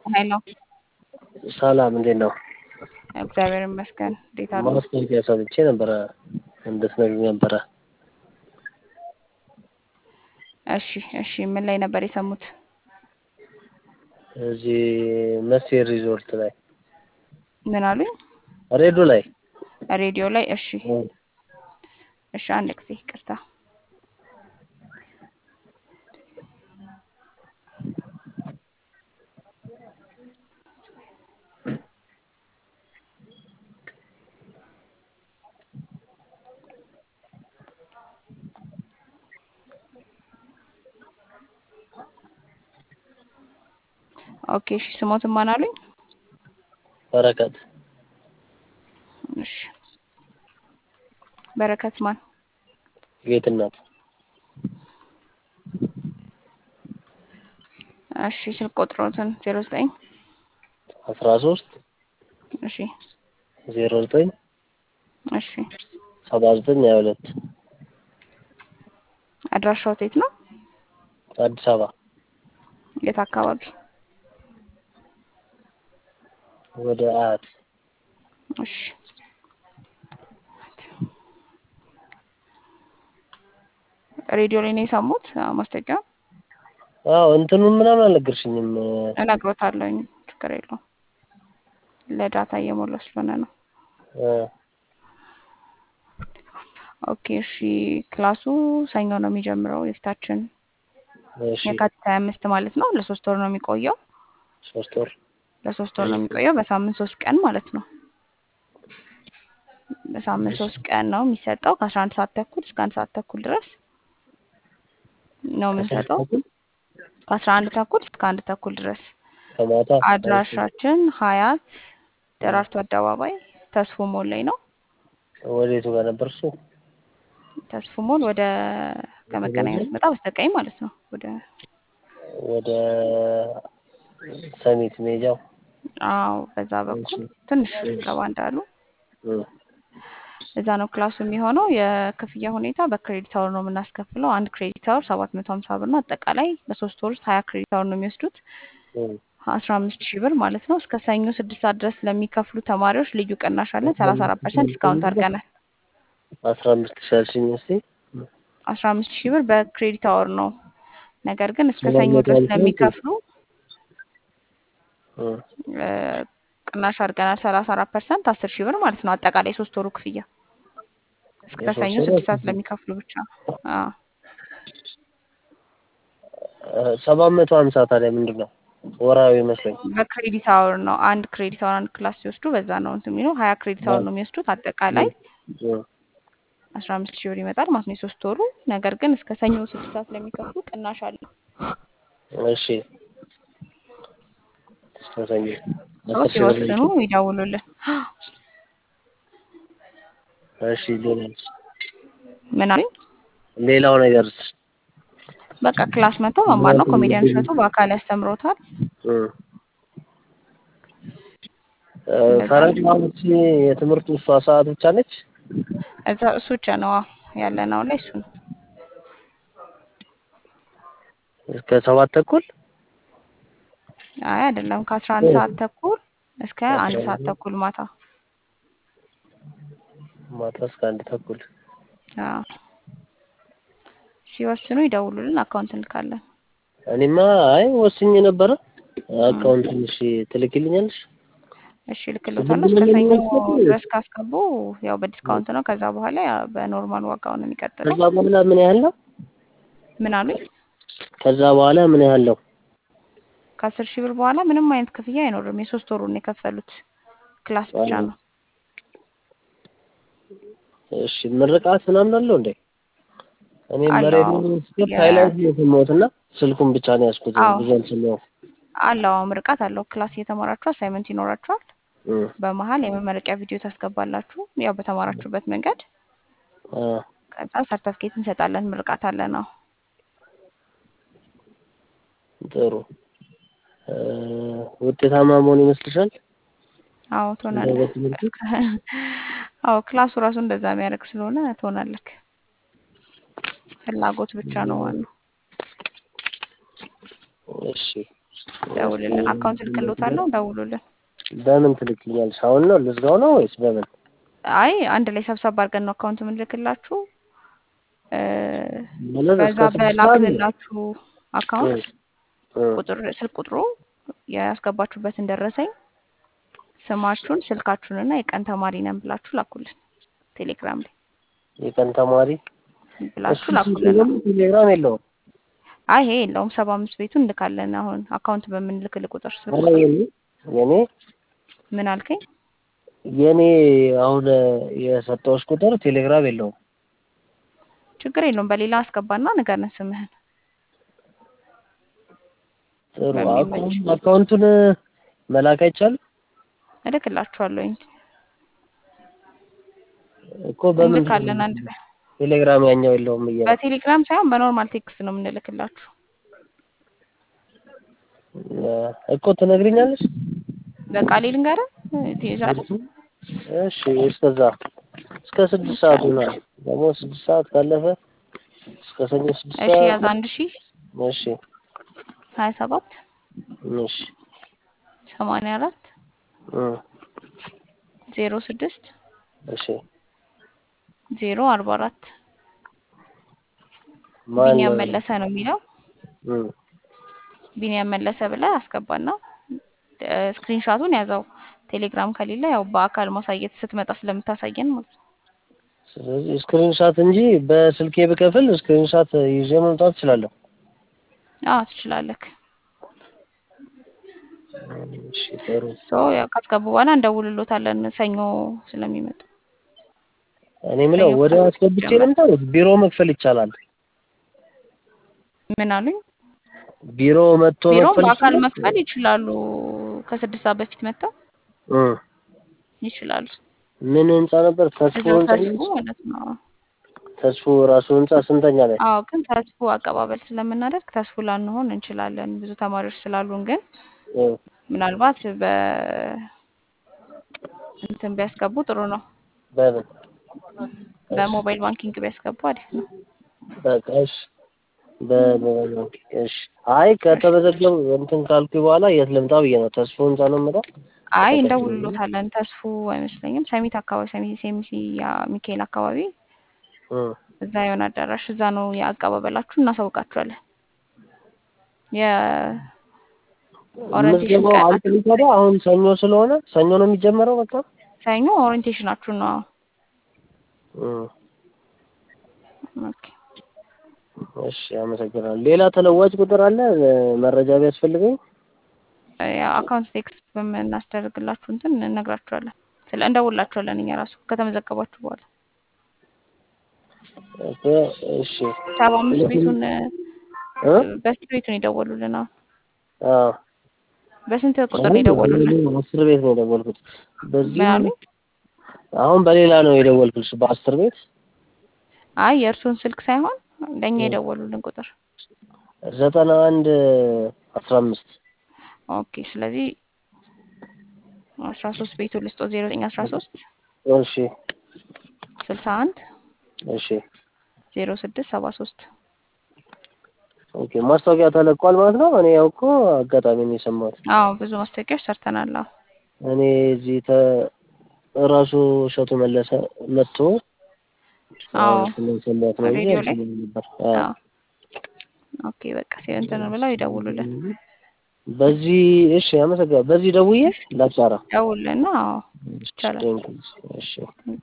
ሄሎ ሰላም እንዴት ነው? እግዚአብሔር ይመስገን። እንዴት አሉ? ማስታወቂያ ሰምቼ ነበረ እንድትነግሪኝ ነበረ። እሺ እሺ፣ ምን ላይ ነበር የሰሙት? እዚህ መሴ ሪዞርት ላይ ምን አሉኝ? ሬዲዮ ላይ ሬዲዮ ላይ። እሺ እሺ፣ አንድ ጊዜ ይቅርታ። ኦኬ እሺ፣ ስሞትን ማን አሉኝ? በረከት እሺ፣ በረከት ማን? ጌትነት እሺ፣ ስልክ ቁጥሮትን ዜሮ ዘጠኝ አስራ ሶስት እሺ ዜሮ ዘጠኝ እሺ፣ ሰባ ዘጠኝ ሀያ ሁለት አድራሻው የት ነው? አዲስ አበባ የት አካባቢ? ወደ አያት እሺ ሬዲዮ ላይ ነው የሰሙት ማስታወቂያ? አዎ እንትኑን ምናምን አልነገርሽኝም። እነግሮታለሁኝ፣ ችግር የለውም። ለዳታ እየሞላ ስለሆነ ነው። እ ኦኬ እሺ። ክላሱ ሰኞ ነው የሚጀምረው የፊታችን እሺ የካቲት ሀያ አምስት ማለት ነው። ለሶስት ወር ነው የሚቆየው። ሶስት ወር ለሶስት ወር ነው የሚቆየው። በሳምንት ሶስት ቀን ማለት ነው። በሳምንት ሶስት ቀን ነው የሚሰጠው ከአስራ አንድ ሰዓት ተኩል እስከ አንድ ሰዓት ተኩል ድረስ ነው የምንሰጠው። ከአስራ አንድ ተኩል እስከ አንድ ተኩል ድረስ። ከማታ አድራሻችን ሀያት ደራርቱ አደባባይ ተስፎ ሞል ላይ ነው። ወዴቱ ጋር ነበር እሱ? ተስፎ ሞል ወደ ከመገናኛ ስትመጣ በስተቀኝ ማለት ነው። ወደ ወደ ሰሚት ሜጃው አዎ፣ በዛ በኩል ትንሽ ገባ እንዳሉ እ እዛ ነው ክላሱ የሚሆነው። የክፍያ ሁኔታ በክሬዲት አወር ነው የምናስከፍለው። አንድ ክሬዲት አወር ሰባት መቶ ሀምሳ ብር ነው። አጠቃላይ በሶስት ወር ውስጥ ሀያ ክሬዲት አወር ነው የሚወስዱት እ አስራ አምስት ሺህ ብር ማለት ነው። እስከ ሰኞ ስድስት ሰዓት ድረስ ለሚከፍሉ ተማሪዎች ልዩ ቅናሽ አለን። ሰላሳ አራት ፐርሰንት ዲስካውንት አድርገናል። አስራ አምስት ሺህ አልሽኝ እስኪ አስራ አምስት ሺህ ብር በክሬዲት አወር ነው። ነገር ግን እስከ ሰኞ ድረስ ለሚከፍሉ እ እ ቅናሽ አድርገናል። ሰላሳ አራት ፐርሰንት አስር ሺህ ብር ማለት ነው። አጠቃላይ ሶስት ወሩ ክፍያ እስከ የሶስት ሰኞ ወሩ ስድስት ሰዓት ለሚከፍሉ ብቻ። አዎ ሰባት መቶ ሀምሳ ታዲያ ምንድን ነው? ወራዊ መስሎኝ። በክሬዲት አወር ነው። አንድ ክሬዲት አወር አንድ ክላስ ሲወስዱ በዛ ነው እንትን የሚለው ሀያ ክሬዲት አወር ነው የሚወስዱት። አጠቃላይ እ አስራ አምስት ሺህ ብር ይመጣል ማለት ነው የሶስት ወሩ። ነገር ግን እስከ ሰኞ ስድስት ሰዓት ለሚከፍሉ ቅናሽ አለ። እሺ እስከ ሰኞ ሰው አስር ሺህ ብር ሲወስኑ ይደውሉልን። እሺ ሌላስ? ምን አሉኝ? ሌላው ነገርስ? በቃ ክላስ መጥተው መማር ነው። ኮሜዲያን እሸቱ በአካል ያስተምሮታል። እ እ ፈረንጅ ማለት የትምህርቱ እሷ ሰዓት ብቻ ነች? እዛ እሱ ብቻ ነው ያለን አሁን ላይ እሱ ነው። እስከ ሰባት ተኩል አይ አይደለም፣ ከአስራ አንድ ሰዓት ተኩል እስከ አንድ ሰዓት ተኩል ማታ። ማታ እስከ አንድ ተኩል። አዎ ሲወስኑ ይደውሉልን፣ አካውንት እንልካለን። እኔማ አይ ወስኜ ነበረ። አካውንቱን እሺ ትልኪልኛለሽ? እሺ እልክልዎታለሁ። እስከ ሰኞ ድረስ ካስገቡ ያው በዲስካውንት ነው። ከዛ በኋላ ያው በኖርማል ዋጋው ነው የሚቀጥለው። ከዛ በኋላ ምን ያህል ነው? ምን አሉኝ? ከዛ በኋላ ምን ያህል ነው? ከአስር ሺህ ብር በኋላ ምንም አይነት ክፍያ አይኖርም። የሶስት ወሩን ነው የከፈሉት። ክላስ ብቻ ነው። እሺ ምርቃት ምናምን አለው እንዴ? እኔ አለው። በሬዲዮ ስከፍት የ- ሃይላይት ነው የሰማሁት እና ስልኩን ብቻ ነው ያዝኩት። አዎ። ብዙ አልሰማሁም። አለው አዎ፣ ምርቃት አለው። ክላስ እየተማራችሁ አሳይመንት ይኖራችኋል። እ በመሀል የመመረቂያ ቪዲዮ ታስገባላችሁ፣ ያው በተማራችሁበት መንገድ። አ ከዛ ሰርተፍኬት እንሰጣለን። ምርቃት አለ ነው። ጥሩ እ ውጤታማ መሆን ይመስልሻል? አዎ ትሆናለህ። በትምህርቱ? አዎ ክላሱ ራሱ እንደዛ የሚያደርግ ስለሆነ ትሆናለህ። ፍላጎት ብቻ ነው ዋናው። እሺ ደውልልን። አካውንት ልክልዎታለሁ፣ ደውሉልን። በምን ትልክኛለሽ? አሁን ነው ልዝጋው ነው ወይስ በምን? አይ አንድ ላይ ሰብሰብ አድርገን ነው አካውንት የምንልክላችሁ። እ፣ ማለት በዛ እስከ ስድስት ሰዓት ነው? በላክልላችሁ አካውንት እ፣ ቁጥር ስልክ ቁጥሩ ያስገባችሁበትን ደረሰኝ ስማችሁን ስልካችሁንና የቀን ተማሪ ነን ብላችሁ ላኩልን። ቴሌግራም ላይ የቀን ተማሪ ብላችሁ እሱ ላኩልን። ደግሞ ቴሌግራም የለውም። አይ ይሄ የለውም። ሰባ አምስት ቤቱን እንልካለን። አሁን አካውንት በምንልክል ቁጥር ስልክ ኧረ ቁጥር የኔ የኔ ምን አልከኝ? የኔ አሁን የሰጠሁሽ ቁጥር ቴሌግራም የለውም። ችግር የለውም። በሌላ አስገባና ንገረን ስምህን ጥሩ በሚመች አካውንት አካውንቱን መላክ አይቻልም እልክላችኋለሁኝ። እኮ በምን እንልካለን አንድ ላይ ቴሌግራም ያኛው የለውም እያለ በቴሌግራም ሳይሆን በኖርማል ቴክስት ነው የምንልክላችሁ። እኮ ትነግሪኛለሽ? በቃሌ ልንገርህ ትይዛለህ። እሺ እስከዛ እስከ ስድስት ሰዓት ይሆናል። ደግሞ ስድስት ሰዓት ካለፈ እስከ ሰኞ ስድስት እሺ ሰዓት ያዝ አንድ ሺ እሺ ሀያ ሰባት እሺ ሰማንያ አራት እ ዜሮ ስድስት እሺ ዜሮ አርባ አራት ማን ቢኒያም መለሰ ነው የሚለው። እ ቢኒያም መለሰ ብለህ አስገባና ስክሪንሻቱን ያዘው። ቴሌግራም ከሌለ ያው በአካል ማሳየት ስትመጣ ስለምታሳየን ማለት ነው። ስለዚህ ስክሪንሻት እንጂ በስልኬ ብከፍል ስክሪንሻት ይዤ መምጣት እችላለሁ። አዎ ትችላለህ። እሺ ጥሩ። ሶ ያው ካስገቡ በኋላ እንደውልሎታለን ሰኞ ስለሚመጡ። እኔ የምለው ሰኞ ወደ ክላስ አስገብቼ ይጀምራል። ልምጣ ወይስ ቢሮ መክፈል ይቻላል? ምን አሉኝ? ቢሮ መጥቶ ቢሮም መክፈል በአካል ይችላል? መክፈል ይችላሉ። ከስድስት ሰዓት በፊት መጥተው እ ይችላሉ። ምን ህንጻ ነበር? ተስፎ ልጆ ህንጻ ተስፉ ነው? ማለት ነው። ተስፎ ራሱ ህንጻ ስንተኛ ላይ? አዎ ግን ተስፉ አቀባበል ስለምናደርግ ተስፉ ላንሆን እንችላለን። ብዙ ተማሪዎች ስላሉን ግን እ ምናልባት በ እንትን ቢያስገቡ ጥሩ ነው። በምን በሞባይል ባንኪንግ ቢያስገቡ አሪፍ ነው። በቃ እሺ። በሞባይል ባንኪንግ እሺ። አይ ከተመዘገቡ እንትን ካልኩኝ በኋላ የት ልምጣ ብዬ ነው። ተስፎ ህንጻ ነው የምለው። አይ እንደውልሎታለን። ተስፉ አይመስለኝም። ሰሚት አካባቢ ሰሚት ሴሚሲ ያ ሚካኤል አካባቢ እ እዛ የሆነ አዳራሽ እዛ ነው የአቀባበላችሁ፣ እናሳውቃችኋለን። የኦሪንቴሽን ምዝገባው ቀን አልቅም ታዲያ አሁን ሰኞ ስለሆነ ሰኞ ነው የሚጀመረው በቃ ሰኞ ኦሪንቴሽናችሁ ነው። እ ኦኬ እሺ አመሰግናለሁ። ሌላ ተለዋጭ ቁጥር አለ እ መረጃ ቢያስፈልገኝ? አካውንት ቴክስት በምናስደርግላችሁ እንትን እነግራችኋለን። ስለ እንደውላችኋለን እኛ ራሱ ከተመዘገባችሁ በኋላ ኦኬ እሺ ሰባ አምስት ቤቱን እ በስንት ቤቱን የደወሉልን? አሁን አዎ በስንት ቁጥር ነው የደወሉልን? አስር ቤት ነው የደወልኩት። በዚህ ምን አሉኝ? አሁን በሌላ ነው የደወልኩት በአስር ቤት አይ የእርሱን ስልክ ሳይሆን ለእኛ የደወሉልን ቁጥር። ዘጠና አንድ አስራ አምስት ኦኬ ስለዚህ አስራ ሶስት ቤቱ ልስጦ ዜሮ ዘጠኝ አስራ ሶስት እሺ ስልሳ አንድ እሺ ዜሮ ስድስት ሰባ ሶስት ኦኬ ማስታወቂያ ተለቋል ማለት ነው። እኔ ያው እኮ አጋጣሚ ነው የሰማሁት። አዎ ብዙ ማስታወቂያዎች ሰርተናል። አዎ እኔ እዚህ ተ ራሱ እሸቱ መለሰ መጥቶ አዎ ስለሰማሁት ነው እንጂ ሬዲዮ ላይ አልሰማሁም ነበር። አዎ አዎ ኦኬ በቃ እንትን ብለው ይደውሉልን። በዚህ እሺ አመሰግናለሁ። በዚህ ደውዬ ላጫራ ደውሉልና አዎ እሺ ይቻላል። ቴንኪው። እሺ